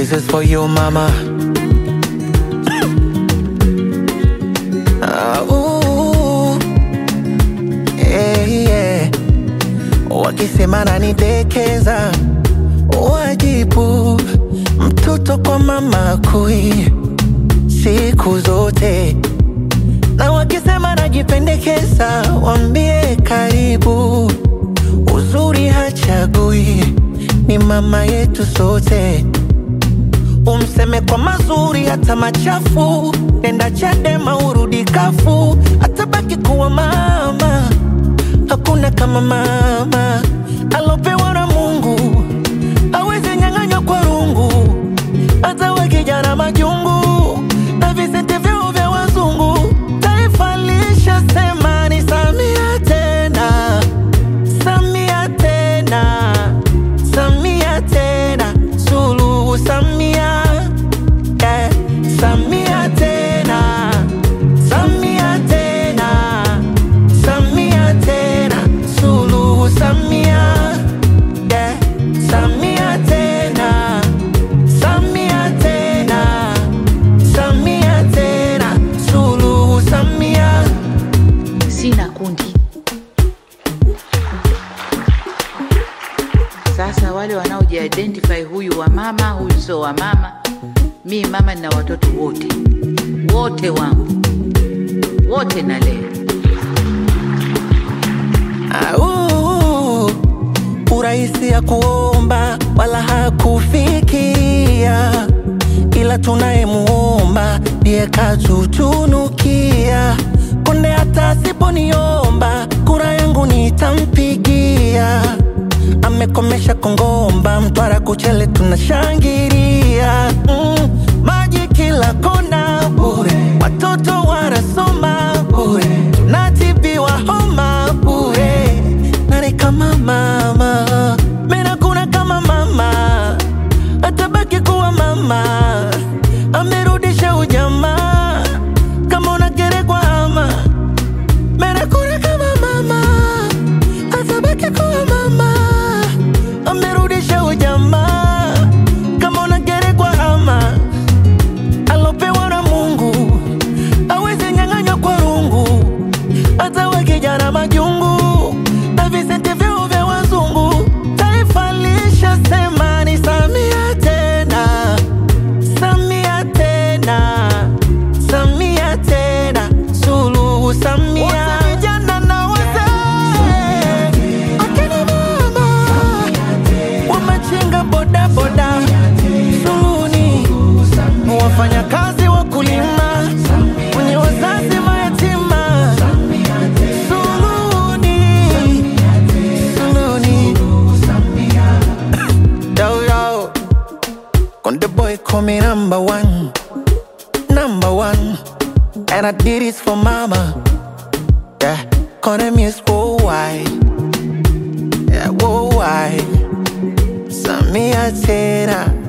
This is for you mama. Ah, ooh. Eh, yeah. Wakisema nanidekeza, wajibu mtoto kwa mama kui siku zote, na wakisema najipendekeza, wambie karibu. Uzuri hachagui, ni mama yetu sote. Umseme kwa mazuri hata machafu, nenda Chadema urudi kafu, atabaki kuwa mama. Hakuna kama mama alopewa na Mungu, awezi nyang'anywa kwa rungu, hata wakijana majungu na visenti vyao vya wazungu. Taifa lishasema ni Samia tena, Samia tena, Samia tena, Suluhu Samia, yeah. Samia tena, Samia tena, Samia tena, Suluhu Samia, yeah. Samia tena, Samia tena, Samia tena, Suluhu Samia. sina kundi. Sasa wale wanaojiidentify, huyu wa mama, huyu sio wa mama. Mi mama nina watoto wote wote wangu wote nalea. Au, urahisi ya kuomba wala hakufikia, ila tunayemuomba ndiye katutunukia. Konde hata asiponiomba kura yangu nitampigia. Amekomesha Kongomba, Mtwara, Kuchele tunashangilia. Mm, maji kila kona bure, watoto wanasoma bure, tunatibiwa homa bure. Nani kama mama? Mena kuna kama mama, atabaki kuwa mama. Amerudisha ujamaa, kama unagerekwa ama Mena kuna kama mama, atabaki kuwa mama. Amerudisha ujamaa, kama unagerekwa ama alopewa na Mungu awezi nyang'anywa kwa rungu, hata wakijana majungu na visenti vyao vya wazungu. Taifa lishasema ni Samia tena, Samia tena, Samia tena, Suluhu Samia. Wote vijana na wazee, akina mama wamachinga bodaboda, Suluhuni wafanyakazi wakulima, wenye wazazi mayatima, Suluhuni, Suluhuni. Yo, yo. Konde boy call me number one, number one, and I did this for mama. Yeah, Konde miss worldwide, yeah worldwide. Samia tena